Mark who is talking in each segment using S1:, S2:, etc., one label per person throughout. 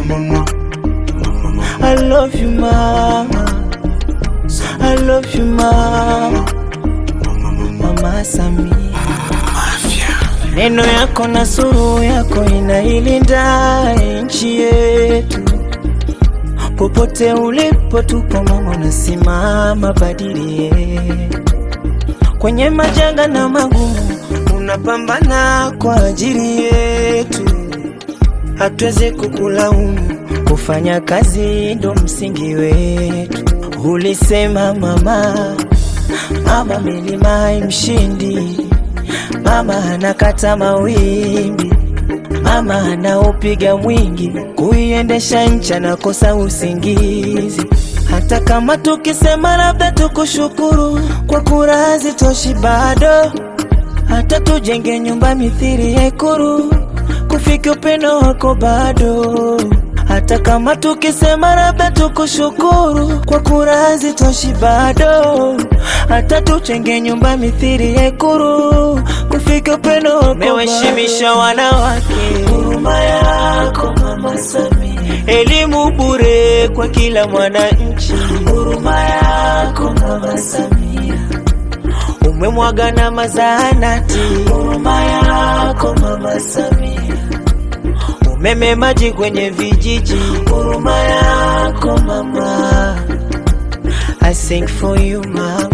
S1: mama. I love you mama, I love you mama, mama Samia. Neno yako na suru yako inailinda nchi yetu, popote ulipo tupo mama, unasimama badili yetu kwenye majanga na magumu, unapambana kwa ajili yetu, hatuwezi kukulaumu, kufanya kazi ndo msingi wetu. Ulisema mama, mama milima imshindi, mama anakata mawimbi, mama anaupiga mwingi, kuiendesha nchi anakosa usingizi. Hata kama tukisema labda tukushukuru kwa kura hazitoshi bado, hata tujenge nyumba mithili ya Ikulu, kufika upendo wako bado. Hata kama tukisema labda tukushukuru kwa kura hazitoshi bado, hata tujenge nyumba mithili ya Ikulu, kufika upendo wako bado. Umewaheshimisha wanawake, huruma yako Mama Samia elimu bure kwa kila mwananchi, huruma yako Mama Samia. Umemwaga na mazahanati, huruma yako Mama Samia. Umeme maji kwenye vijiji, huruma yako mama. I sing for you mama.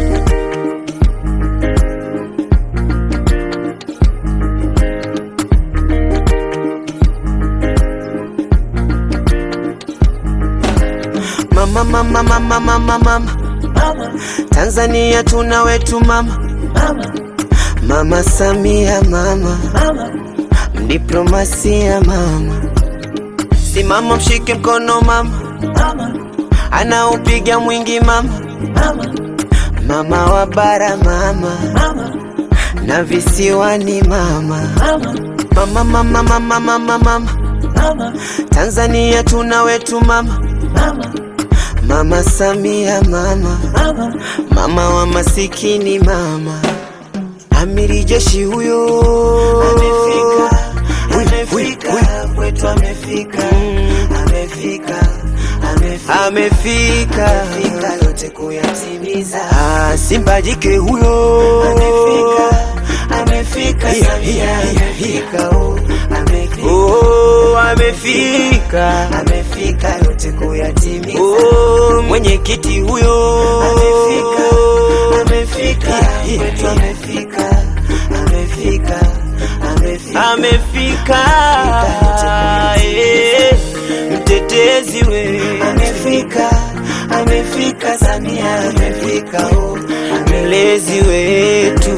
S1: Mama, mama, mama, mama, mama. Tanzania tuna wetu mama, mama Samia mama, mdiplomasia mama, simama mshike mkono mama, anaupiga mwingi mama, mama wa bara mama, na visiwani mama, mama, mama, mama, mama, mama. Tanzania tuna wetu mama Mama Samia mama, mama wa masikini mama, amiri jeshi huyo amefika, amefika kwetu, amefika, amefika, amefika, amefika, amefika yote kuyatimiza. Ah, Simba jike huyo amefika, amefika, Samia amefika, oh, amefika, oh, amefika, amefika yote kuyatimiza. Oh, mwenyekiti huyo amefika, amefika, kwetu amefika, amefika, amefika, amefika, eh, mtetezi we amefika, amefika, Samia amefika, oh, mlezi wetu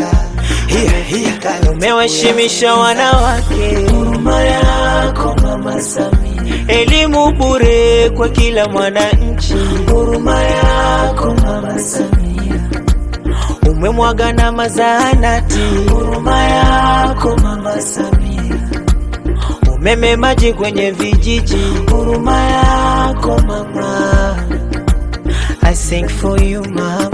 S1: umewaheshimisha wanawake, huruma yako Mama Samia, elimu bure kwa kila mwananchi, huruma yako Mama Samia, umemwaga na mazahanati, huruma yako Mama Samia, umeme maji kwenye vijiji, huruma yako mama, I sing for you mama.